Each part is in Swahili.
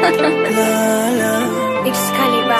Excalibur.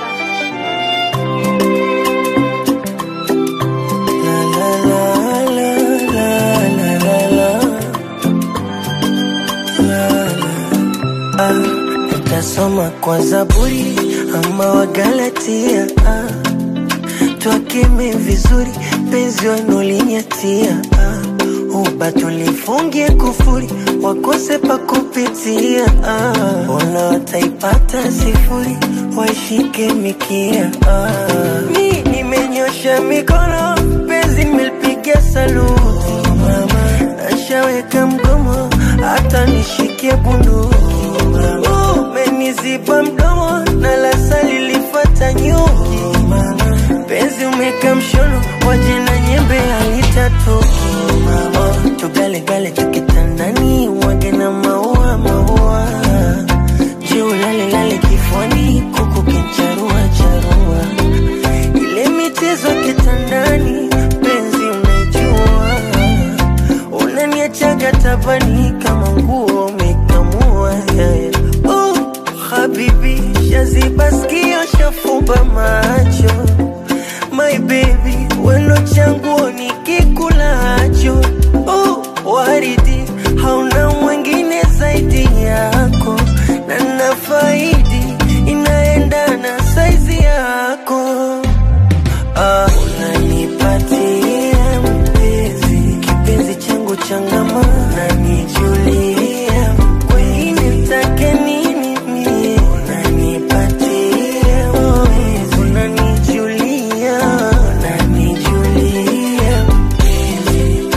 Tasoma kwa Zaburi ama Wagalatia ah. Twakeme vizuri penzi wanulinyatia ah. Uba tulifungie kufuri wakose pa kupitia ah. Ona wataipata sifuri waishike mikia ah. Mi nimenyosha mikono penzi nimelipiga saluti mama nashaweka mgomo hata nishikie bunduki umeniziba mdomo na lasa lilifata nyuki penzi umeka mshono waje na nyembe alitatoki oh, tugalegale tukitandani wage na maua maua juu lalelale kifwani kuku kincharua charua ile michezo kitandani penzi unaijua unaniachaga tabani kama nguo umekamua yeah, yeah. Oh, habibi shaziba skio shafumba macho my baby weno changuo nikikulacho oh, waridi hauna mwingine zaidi yako na nafaidi inaendana saizi yako Ah, unanipatia mpenzi kipenzi changu changama unanijulia wengine mtake nini mie unanipatia mpenzi unanijulia unanijulia mpenzi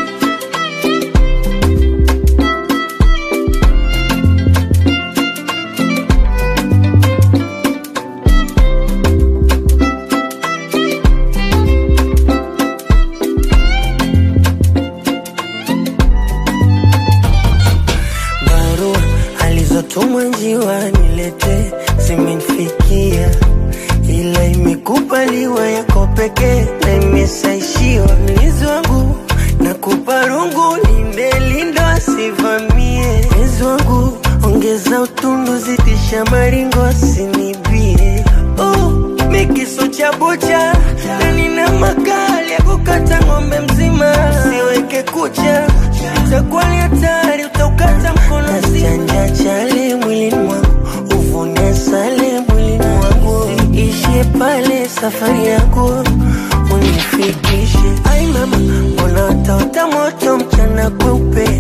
barua alizotumwa njiwa nilete zimenifikia, ila imekubaliwa yako pekee na imesaishiwa mlizi wangu na kupa rungu limelindwa asivamie mezi wangu ongeza utundu zidisha maringo asinibie oh, mikiso cha bucha na nina makali ya kukata ng'ombe mzima siweke kucha itakuwa ni hatari utaukata mkono chanja chale mwilini mwangu uvune sale mwilini mwangu ishie pale safari yangu unifikishe ai mama mbona utaota moto mchana kweupe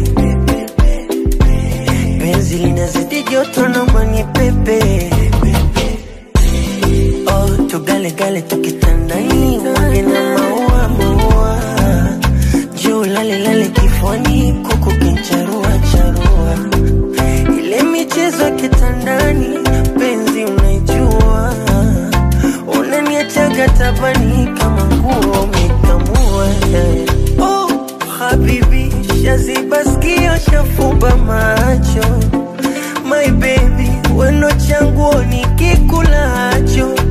penzi linazidi joto naomba ni pepe oh, tugalegale tukitandani wage na maua maua juu lalelale kifwani kuku kincharua charua ile michezo ya kitandani penzi unaijua unaniachaga tabani kama nguo umekamua yeah. oh, habibi shaziba skio shafumba macho my baby weno changuo nikikulacho